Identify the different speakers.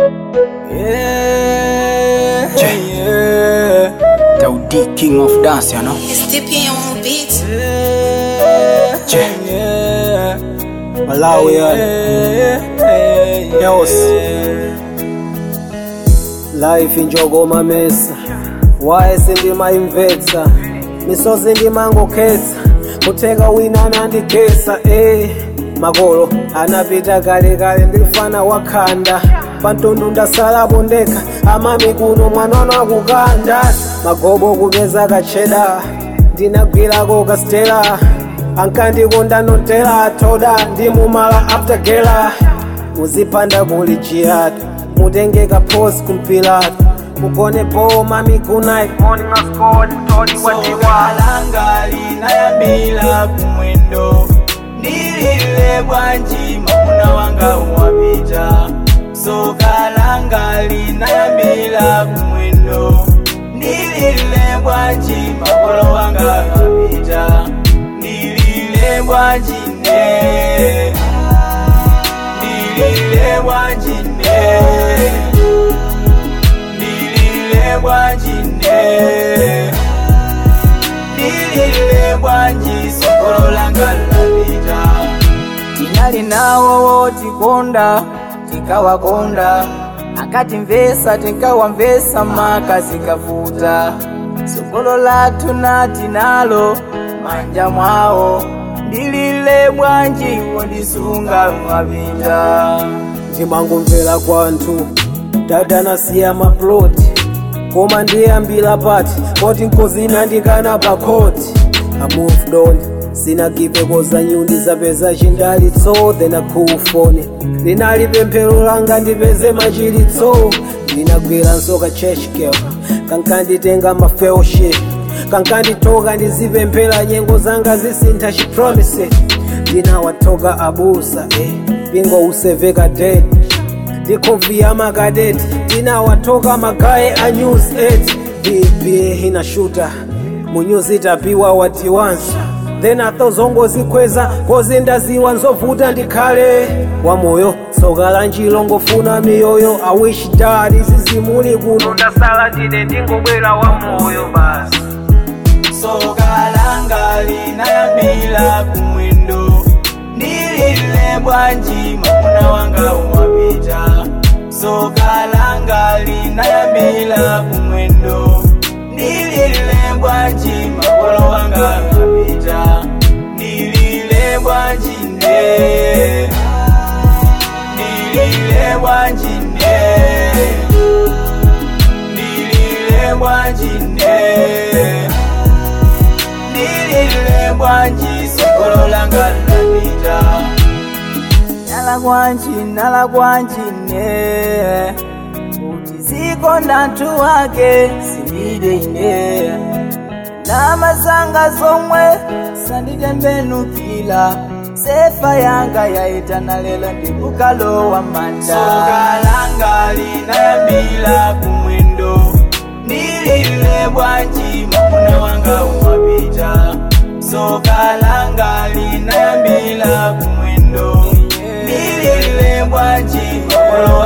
Speaker 1: Yeah,
Speaker 2: Che.
Speaker 1: yeah,
Speaker 2: Daudi king of dance you know
Speaker 3: It's DP on beats.
Speaker 1: yeah,
Speaker 2: Che.
Speaker 1: yeah,
Speaker 2: Malawi
Speaker 1: yeah, yeah,
Speaker 2: Yos.
Speaker 1: yeah.
Speaker 4: life injogoma mesa waye sindimayimvetsa misozi ndimangokhetsa kutheka wina nandikhetsa eh makolo anapita kale kale ndilifana wakhanda pantundu ndasalapo ndekha amami kuno mwanano akukanda magobo kupeza kacheda ndinagwirako kastela ankandikonda notela thoda ndimumala aftergela muzipanda kuli jihad mutengeka pos kumpilato mugone boma midnight morning of God todi
Speaker 1: sokalanga linayambila kumwendo ndilile bwanji mamuna wanga wapita sokalanga linayambila kumwendo ndilile bwanji makolo wanga wapita ndilile bwanji ne ndilile bwanji ne ndilile bwanji ne ndilile bwanji sokolo langa lapita tinali nawo wotikonda tikawakonda akatimvesa tikawamvesa maka zikavuta sokolo lathu nati nalo manja mwawo ndilile bwanji wondisunga mapita
Speaker 4: ndimangomvera kwanthu dada nasiya maploti koma ndiyambira pati poti nkozina ndikana pakhoti i moved on sinagive koza nyundi zapeza chindalitso then a cool phone linali pemphero langa ndipeze machilitso ndinagwira nsoka church girl kankanditenga mafellowship kankanditoka ndizipemphera nyengo zanga zisintha chipromise ndinawatoka abusa eh. pingo useveka dead ndikovia makadeti tinawatoka magaye a news 8 bba inashuta munyuzi tapiwa wati once then atozongozikweza kozi ndaziwa nzovuta ndikhale wamoyo soka la njilo ngofuna miyoyo i wish dad izizimuli kuno ndasala ndine ndingobwera wamoyo basi
Speaker 1: sokalanga linayambila kumwendo ndilile bwanji mamuna wanga umapita sokalanga linayambila kumwendo ndilile bwanji makolo wanga umapita ndilile bwanji ne ndilile bwanji ne ndilile bwanji ne ndilile bwanji sokolo langa lapita nala bwanji nala bwanji ne kuti ziko ndantu wake sindide ine namazanga zomwe sanditembenukila sefa yanga yaitana lelo ndikukalowa manda sokalanga linayambila kumwendo ndilile bwanji mamuna wanga umapita sokalanga linayambila kumwendo ndilile bwanji makolo